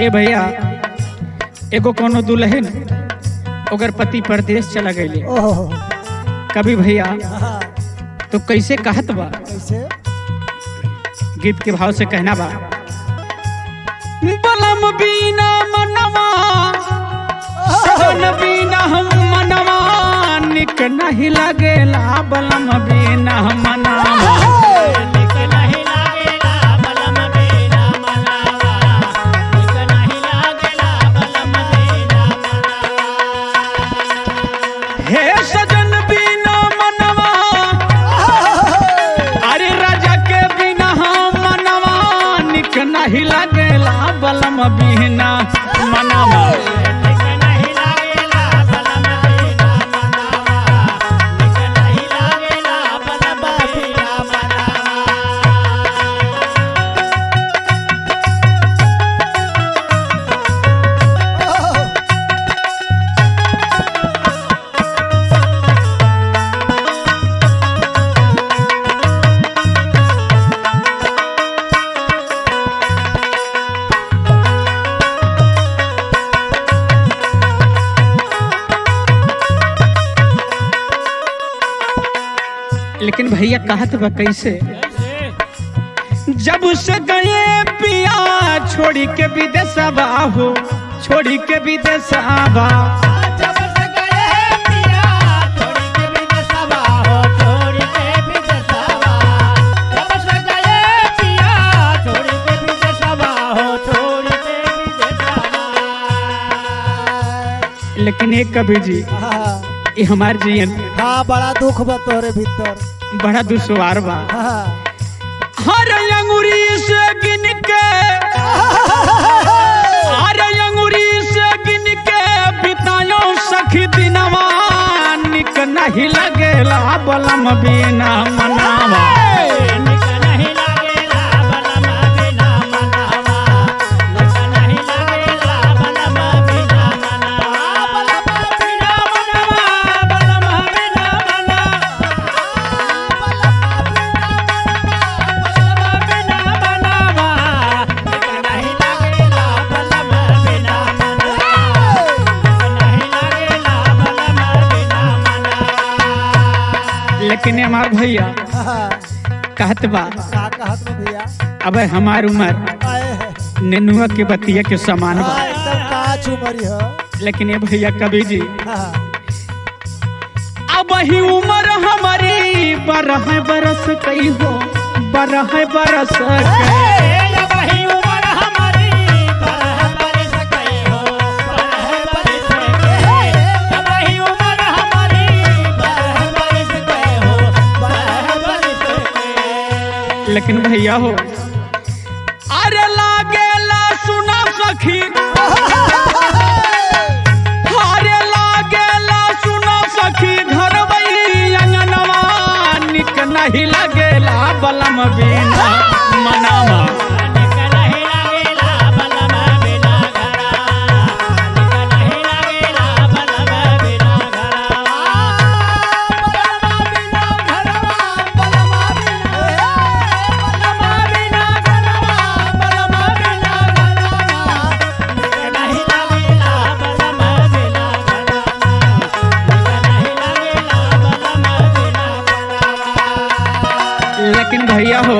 ए भैया एगो कोनो दुल्हन ओकर पति परदेश चला गई ओहो कभी भैया हाँ, तो कैसे कहत बा कैसे गीत के भाव से कहना बा बलम बीना मनवा सजन बीना हम मनवा निक नहीं लगेला बलम बीना मनवा हे सजन बीना मनवा अरे राजा के बिना हम मनवा निक नहीं लगेला बलम बिना मनवा ओहो, लेकिन भैया कहत बा कैसे जब से गए पिया छोड़ी के विदेशवा हो छोड़ी के विदेशवा लेकिन एक कबीर जी हाँ, ये हमार जीवन हाँ बड़ा दुख बा तोरे भीतर बड़ा दुश्वार बा हाँ, हर अंगुरी से गिन के हर अंगुरी से गिन के बितायो सखी दिनवा निक नहीं लगेला बलम बिना मनावा लेकिन हमार भैया हाँ, कहत बा का कहत बा भैया अब हमार उम्र आए है नेनुआ के बतिया के समान बा हाँ, एकदम काच उमरी है लेकिन ये भैया कबीर जी हाँ, अब ही उम्र हमारी बारह बरस कई हो बारह बरस के लेकिन भैया हो अरे लागेला सुना सखी अरे लागेला सुना सखी घर अंगनवा निक नहीं लगेला बलम बिना मनावा लेकिन भैया हो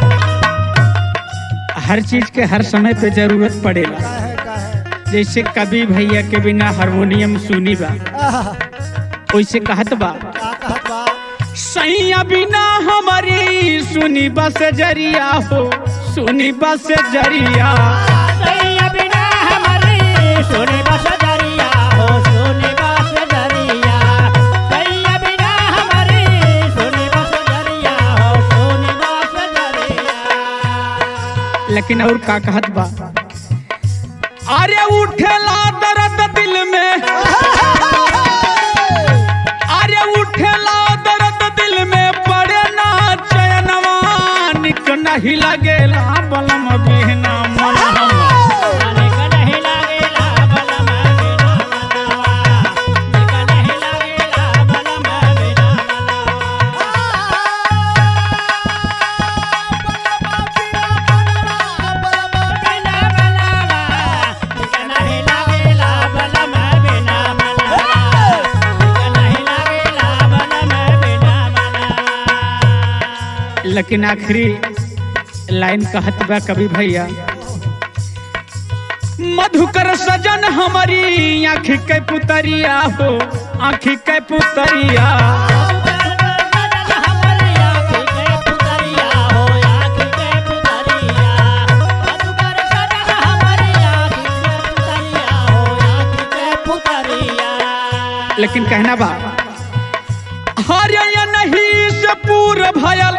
हर चीज के हर समय पे जरूरत पड़ेला काहे, काहे? जैसे कभी भैया के बिना हारमोनियम सुनी बा आह, वैसे कहत बा का कहत बा? सैया बिना हमारी सुनी बस जरिया हो सुनी बस जरिया लेकिन और का कहत बा अरे उठेला दर्द दिल में अरे उठेला दर्द दिल में पड़े ना चयनवा निक नहीं लगेला बलम बिना मनवा Ah! लेकिन आखिरी लाइन कहत बा कवि भैया मधुकर सजन हमारी आँख के पुतरिया हो आँख के पुतरिया लेकिन कहना बा हरे ये नहीं से पूर भयल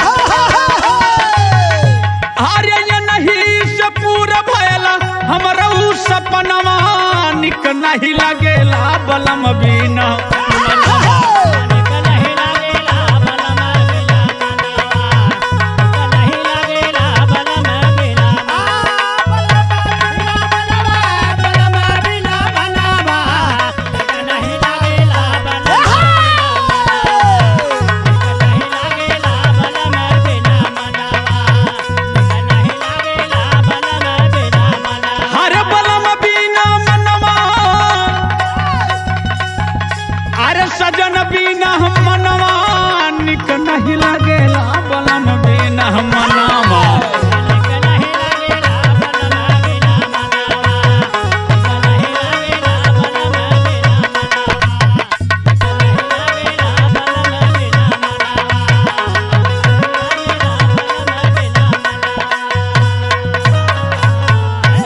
हरे ये नहीं से पूर भयल हमरा उ सपनवा निक नहीं लगेला बलम बिना